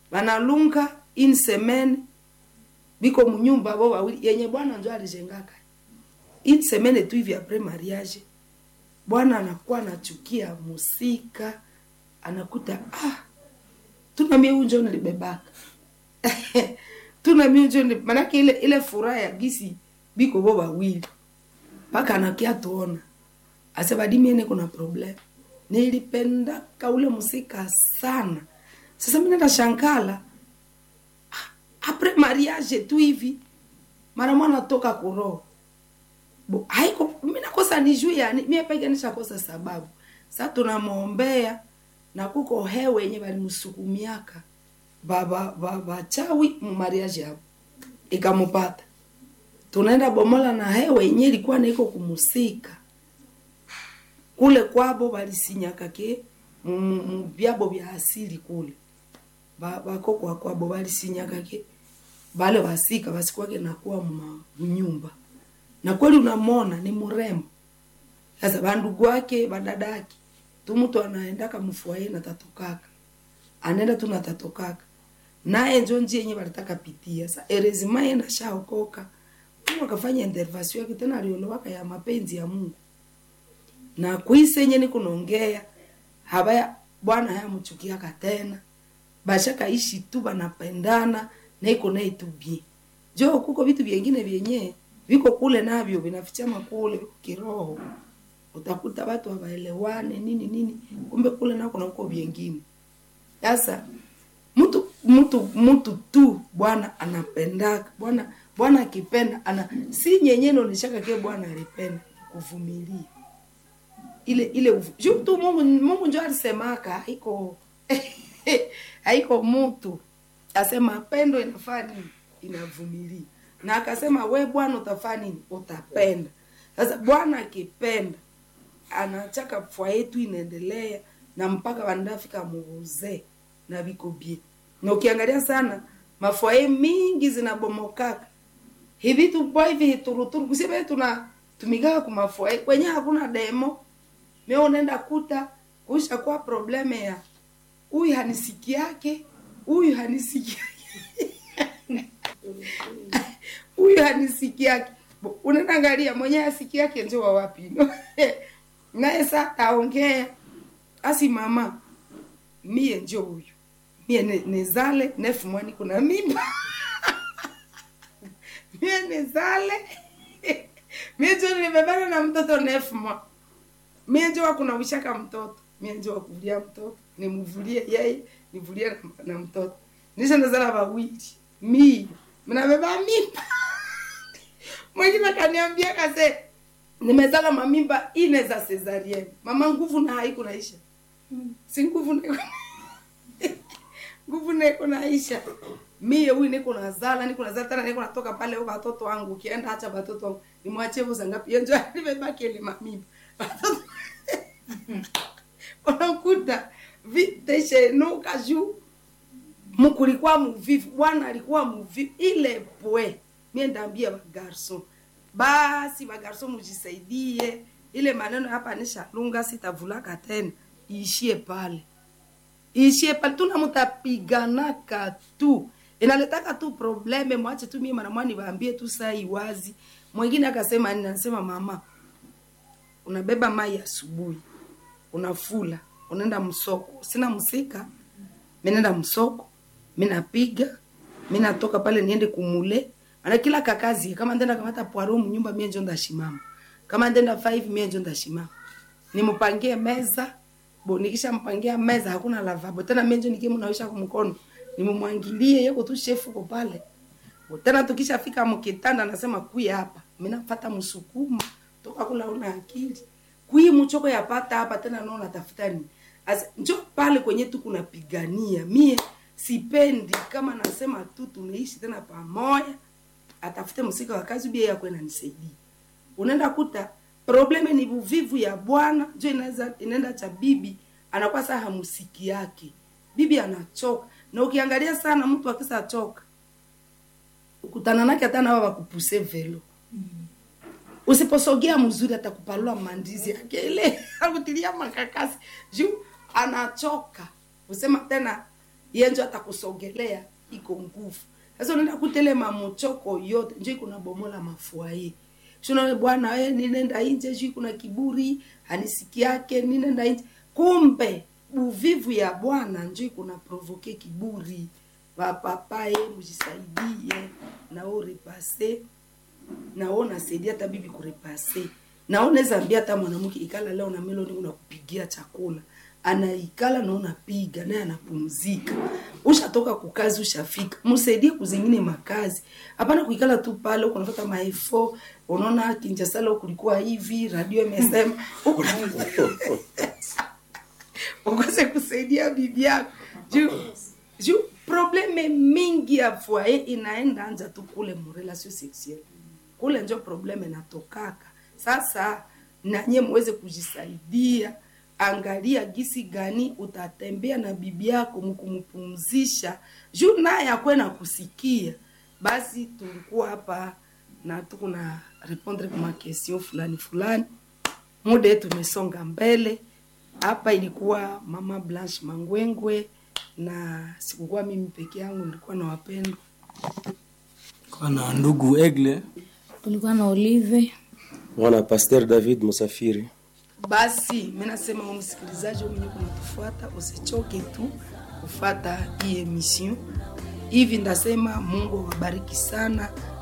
banalunga in semaine biko munyumba bo wawili yenye bwana njo alijengaka in semaine tu hivi apres mariage bwana anakuwa anachukia musika anakuta ah tuna mie unjo nilibebaka tuna mie unjo nili- manake ile ile furaha ya gisi biko bo wawili mpaka anakia tuona asebadimiene kuna problem nilipendaka ule musika sana sasa mi nenda shankala ah, apres mariage tu hivi mara mwana toka kuroho Bo, haiko mi nakosa ni juu yani mie peke nishakosa sababu sa tunamwombea na kuko hewe yenye balimsukumiaka baba bachawi mumariaji hapo ikamupata tunaenda bomola na hewe yenye ilikuwa naiko kumusika kule kwabo balisinyaka ke mu- mu mu byabo bya asili kule Ba- bakokwa kwabo balisinyaka ke bale basika basikwake nakuwa mma nyumba na kweli unamona ni mrembo sasa bandugu wake badadaki tu mtu anaendaka mfuaye na tatokaka anaenda tu na tatokaka naye njo njia yenye balitaka pitia sa erezima ye nashaokoka mungu akafanya intervention yake tena aliolowaka ya mapenzi ya mungu na kwise yenye nikunaongea habaya bwana hayamchukiaka tena bashakaishi tu banapendana na iko naye tu bien jo kuko vitu vyengine vyenye viko kule navyo vinafichama kule viko kiroho utakuta watu hawaelewane nini nini kumbe kule nako na uko vyengine sasa mtu mtu mtu tu bwana anapendaka bwana bwana akipenda ana si nyenye naoneshaka ke bwana alipenda kuvumilia ile ile uvu- juu tu mungu mungu njo alisemaka haiko haiko mtu asema pendo inafaa nini inavumilia na akasema we bwana utafaa nini utapenda sasa bwana akipenda anachaka fwa yetu inaendelea na mpaka wanafika muuzee na viko bie na ukiangalia sana mafwaye mingi zinabomokaka hivi tupo hivi hituruturu kusema tuna tumikaka kumafwaye kwenye hakuna demo me unaenda kuta kuisha kwa probleme ya huyu hanisiki yake huyu hanisiki huyu hanisiki yake Bo, unaenda angalia mwenye asiki yake njo wa wapi no? naye sa taongea asi mama mie njo huyu mie ne- nezale nefu mwani kuna mimba mie nezale mie njo nimebana na mtoto nefu mwa mie njo wakunawishaka mtoto mie njo wakuvulia mtoto nimuvulie yeye nivulie na, na mtoto nisha nazala wawili mie mnabeba mimba mwingine akaniambia kase nimezala mamimba ine za cesarienne mama nguvu na haiku naisha si nguvu naiko nguvu naiko naisha mie huyu niko nazala niko nazala tena niko natoka pale huko watoto wangu ukienda acha watoto wangu nimwachie vuza ngapi yenjo nimebaki ile mamimba watoto unakuta viteshenuka juu mkulikuwa muvivu bwana alikuwa muvivu ile pwe mie ndaambia bagarson basi bagarson mujisaidie ile maneno hapa nishalunga sitavulaka tena iishie pale iishie pale tuna mutapiganaka tu inaletaka tu probleme mwache tu mie mara mwani waambie tu saa iwazi mwingine akasema nini anasema mama unabeba mai asubuhi unafula unaenda msoko sina msika minaenda msoko minapiga minatoka pale niende kumule ana kila kakazi kama ndenda kamata poaro mnyumba mie njo ndashimama kama ndenda 5 mie njo ndashimama nimupangie meza bo nikisha mpangia meza hakuna lavabo tena mie njo nikie munawisha kumkono nimumwangilie yeko tu shefu ko pale Bo, tena tukishafika mkitanda nasema kuya hapa minafata msukuma toka kula una akili kui mchoko yapata hapa tena naona tafuta nini As, njo pale kwenye tu kunapigania mie sipendi kama nasema tu tunaishi tena pamoja atafute msika wa kazi bia yako inanisaidia unaenda kuta probleme ni uvivu ya bwana njo inaweza inaenda cha bibi anakuwa saa hamusiki yake bibi anachoka na ukiangalia sana mtu akisa choka ukutana nake hata nawa wakupuse velo usiposogea mzuri atakupalua mandizi yake ile akutilia makakasi juu anachoka usema tena yenjo atakusogelea iko nguvu sasa unaenda kutelema muchoko yote njo iko nabomola mafuaye shuna bwana we ninenda inje juu kuna kiburi hanisiki yake ninenda inje kumbe uvivu ya bwana njo iko na provoke kiburi vapapaye mujisaidie nao repase nao nasaidia hata bibi kurepase nao naweza ambia hata mwanamke ikala leo na meloni unakupigia chakula anaikala na unapiga naye anapumzika ushatoka kukazi ushafika msaidie kuzingine makazi hapana kuikala tu pale huko unafuata maefo unaona kinjasala kulikuwa hivi radio imesema huko ukose kusaidia bibi yako juu juu probleme mingi ya foyer inaenda anja tu kule mrelation sexuelle kule njo probleme natokaka sasa nanye muweze kujisaidia angalia gisi gani utatembea na bibi yako mkumpumzisha juu naye akwe na kusikia basi tulikuwa hapa na tuko na répondre kwa question fulani fulani muda yetu umesonga mbele hapa ilikuwa mama blanche mangwengwe na sikukuwa mimi peke yangu nilikuwa na wapendwa kwa na ndugu egle tulikuwa na olive mwana Pasteur David Musafiri. basi mi nasema wewe msikilizaji wewe mwenye kunatufuata usichoke tu kufata hii emission hivi ndasema mungu awabariki sana